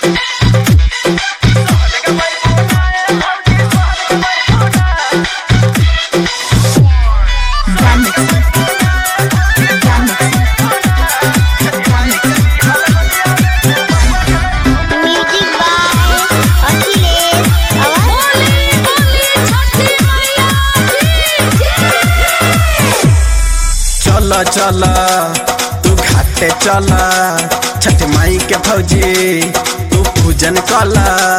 music by Akhilesh Awasthi चल चल तू घाटे चल छठ माई के भौजी तू पूजन कल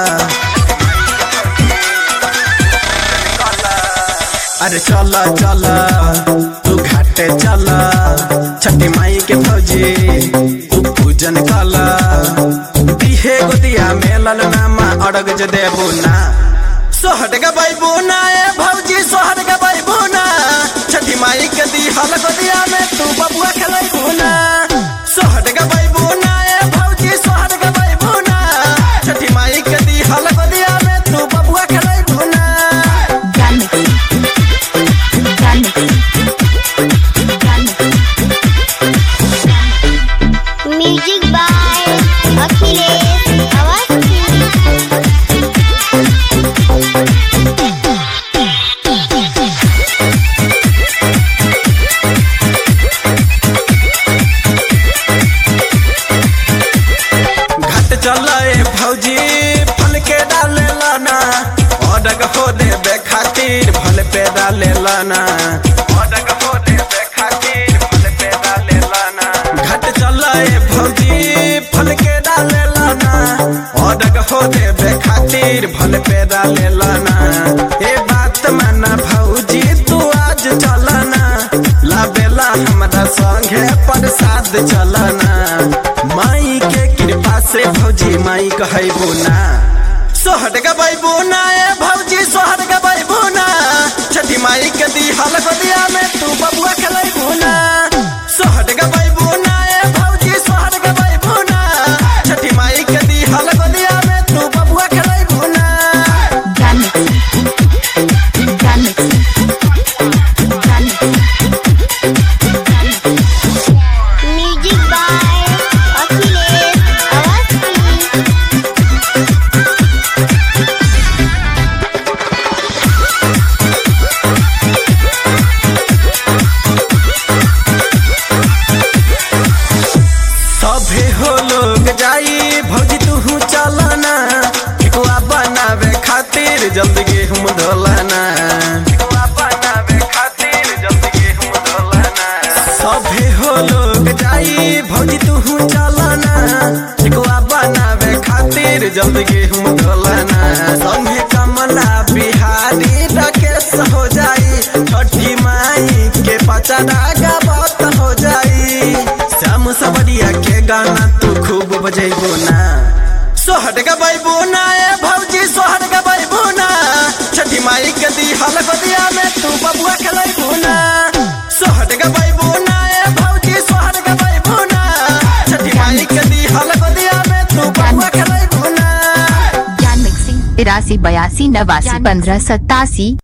अरे चल चल तू घाटे चल छठ माई के भौजी तू पूजन कल दिहे गोदिया में ललनामा अड़ग जे देबू ना सोहट गबैबू ना ए भौजी सोहट गबैबू ना छठी माई के दी हल गोदिया में तू बबुआ खेलैबू ना सोहट गबैबू ना ए भौजी सोहट गबैबू ना छठी माई के दी हल गोदिया में तू बबुआ खेलैबू ना म्यूजिक बाय अखिलेश अवस्थी घाट चल ए भौजी फल के डाले लाना अडग हो देबे खातिर फल पे डाले लाना अडग हो देबे खातिर फल पे डाले लाना घाट चल ए भौजी फल के डाले लाना अडग हो देबे खातिर फल पे डाले लाना ए बात माना भौजी तू आज चलना लाबेला हमरा संगे प्रसाद चलना माई के कृपा से भौजी माई कहबो ना सोहट गबैबो ना ए भौजी सोहट गबैबो ना छठी माई के दी हल गोदिया में तू बबुआ खेलैबो ना सोहट गबैबो ना ए भौजी सोहट गबैबो ना छठी माई के दी हल गोदिया में तू बबुआ खेलैबो ना म्यूजिक बाय अखिलेश अवस्थी सभे हो लोग जाई भौजी तू चलना ठेकुआ बनावे खातिर जल्दी गेहूं धोलाना ठेकुआ बनावे खातिर जल्दी गेहूं धोलाना सभे हो लोग जाई भौजी तू चलना ठेकुआ बनावे खातिर जल्दी गेहूं धोलाना संगे कमला बिहारी राकेश हो जाई छठी माई के पचड़ा गावत हो जाई श्याम सबरिया के गाना तू खूब बजेबो ना सोहट गबैबो ना ए भौजी सोहट गबैबो ना छठी माई के दी हल गोदिया में तू बबुआ खेलैबो ना सोहट गबैबो ना ए भौजी सोहट गबैबो ना छठी माई के दी हल गोदिया में तू बबुआ खेलैबो ना ज्ञान मिक्सिंग तिरासी बयासी नवासी पंद्रह सत्तासी